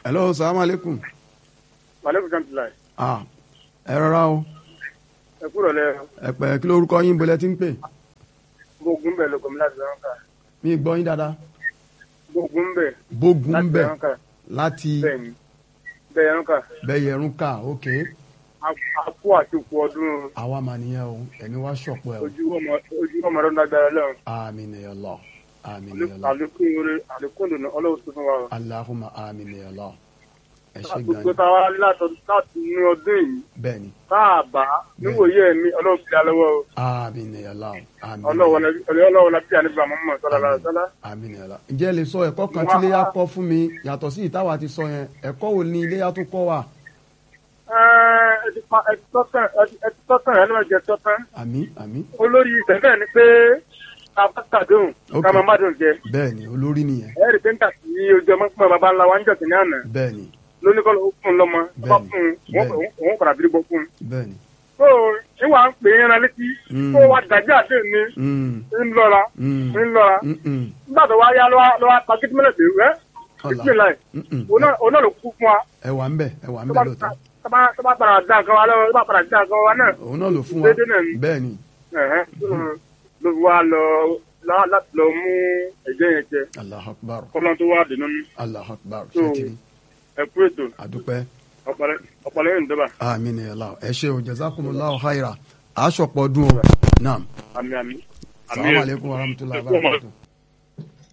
hello salaam aleykum. maaleykum salaam. ah ẹ rọra o ẹ kúrò lẹ ẹ pẹ kí lórúkọ yín bọlẹ tí ń pè gbógun bẹ lóko mi láti lọ́rùn ká mí gbọ́ yín dáadáa gbógun bẹ bógun láti bẹ lọ́rùn ká láti bẹ́ẹ̀ ni bẹ́ẹ̀ lọ́rùn ká bẹyẹrún ká ok akú àti òkú ọdún àwa mà nìyẹn o ẹni wá ṣọpọ ẹ o ojú ọmọ ojú ọmọ ọdún lágbára lẹ́wọ̀n àmín ya Allah àmín ya Allah àlékún oore àlékún dùnú ọlọ́run tó fún wa o. Allahumma àmín ya Allah ẹ ṣe gan gbogbo ni táwa láti láti ní ọdún yìí bẹ́ẹ̀ ni káàbá níwòye ẹ̀mí ọlọ́run fi alọ́wọ́ o àmín ya Allah àmín ọlọ́run la bí àníbà mọ́mọ́ sọ́lá lára sọ́lá. àmín ya Allah ǹjẹ́ ẹ lè sọ ẹ̀kọ́ kan tí iléyà kọ́ fún mi yàtọ̀ sí ìtawà ti sọ yẹn ẹ̀kọ́ wo ni iléyà tó kọ́ wa ẹ ti pa ẹ ti tọ́tàn ẹ ti tọ́tàn ẹ lọ́wọ́ jẹ tọ́tàn àmín àmín olórí ìtẹ̀fẹ́ ni pé kábàtàdùn Ok. ká máa má dùn jẹ bẹ́ẹ̀ ni olórí nìyẹn ẹ rí pẹ́ńtà sí ojú ọmọ pípọ̀ bàbá ńlá wa ń jọ̀sìn ní àná bẹ́ẹ̀ ni lóníkọ́ ló fún un lọ́mọ bá Bẹ́ẹ̀ni, fún un bẹ́ẹ̀ni. wọ́n- òun padà bí gbọ́ fún un. bẹ́ẹ̀ ni tó ìwà ń pè é yẹn létí Mm. tó wá dájú àdé ní Mm, ń lọ́ra mm, ń lọ́ra mm, mm. nígbà tó wá yá ló wá pa kí mẹ́lẹ̀ pé rẹ́ Ọ̀la. ìpínlẹ̀ Mm, mm. òun náà ló kú fún wa ẹ wà ń bẹ̀ ẹ wà ń tó bẹ̀ bá lóòótọ́ tó bá tó bá padà dá nǹkan wa lọ́wọ́ tó bá padà dá nǹkan wa náà òun náà ló fún wa déédéé náà ni. bẹ́ẹ̀ ni ẹ̀hẹ́n, ló fi wá lọ lá- láti lọ mú ẹ̀jẹ̀ yẹn jẹ Allahu Akbar kọ́lọ́n tó wá dènà ní Allahu Akbar So, ṣètìlí ẹ̀kú ètò àdúpẹ́ ọ̀pọ̀lẹ́ yìí ń dọ́bà àmín ya Allah ẹ ṣe o jazakumullahu khaira aṣọpọ̀ ọdún o naam àmì àmì. salamu alaykum wa rahmatulahi wa barakatuh.